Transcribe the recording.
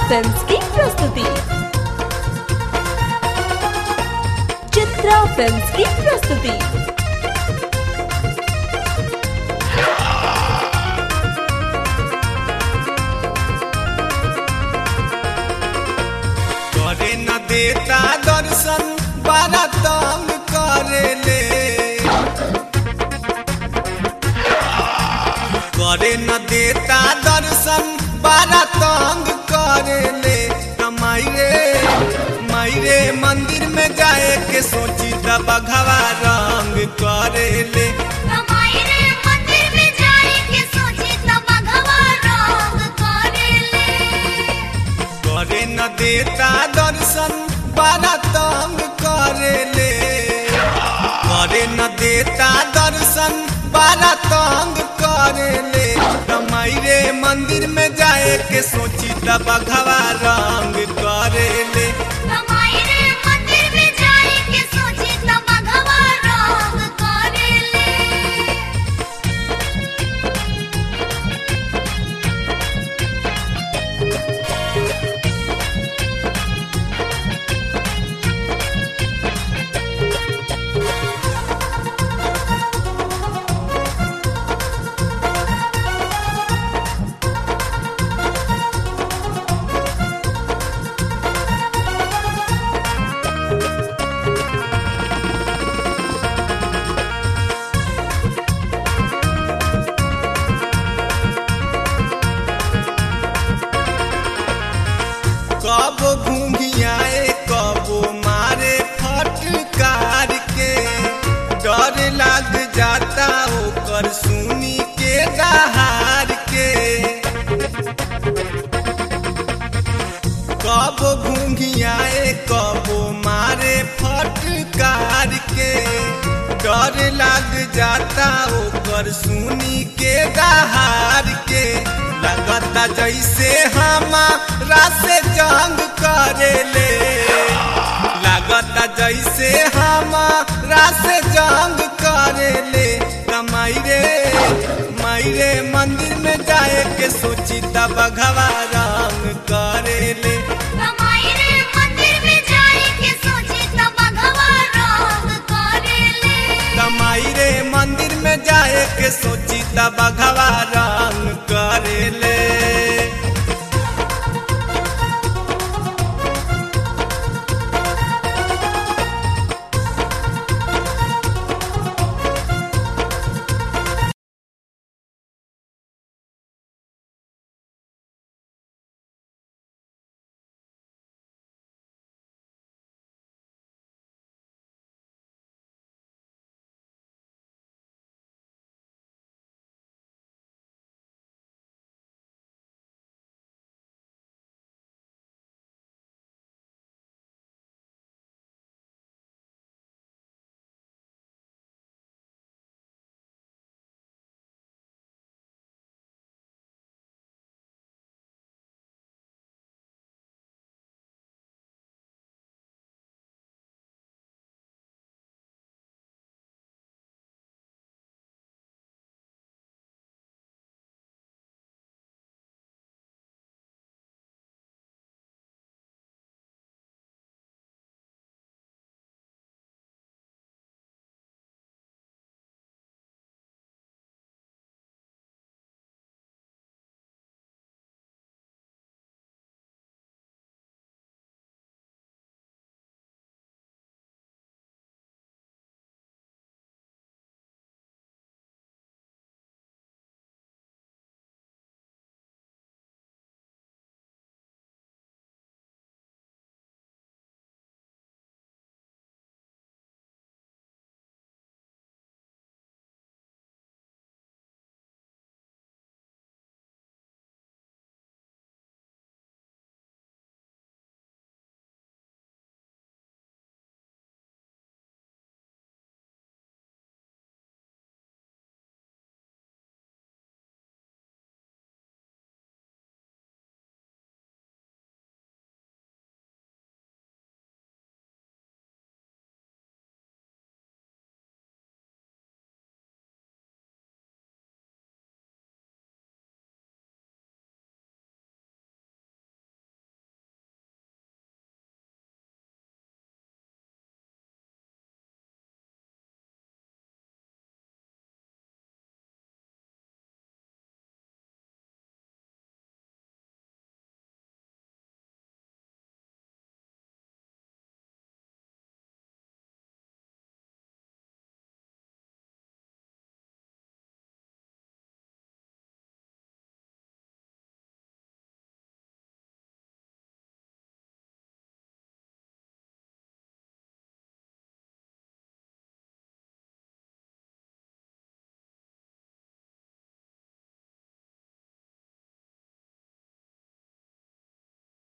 films की प्रस्तुति Chitra films की प्रस्तुति करे न देता दर्शन बड़ा तंग करे ले करे न देता दर्शन बड़ा तंग करे ले कमाई रे माई रे मंदिर में जाए के सोची त बघवा रंग करे ले कमाई रे मंदिर में जाए के सोची तब भगवा रंग करेले करे न देता दर्शन बड़ा तंग करे ले करे न देता दर्शन बड़ा तंग करे ले कमाई रे मंदिर में जाए के सोची त बघवा रंग करे ले कमाई रे मंदिर में जाए के सोची तब भगवा रंग करेले कब घूंघियाए कब मारे फटकार के डर लग जाता ओकर सुनी के दहार के कब घूंघियाए कब मारे फटकार के डर लग जाता ओकर सुनी के दहार के लगता जैसे हमारा से जंग करेले लगता जैसे हमारा से जंग करेले कमाई रे माई रे मंदिर में जाए के सोची तब भगवा रंग करेले कमाई रे मंदिर में जाए के सोची तब भगवा रंग करेले कमाई रे मंदिर में जाए के सोची तब भगवा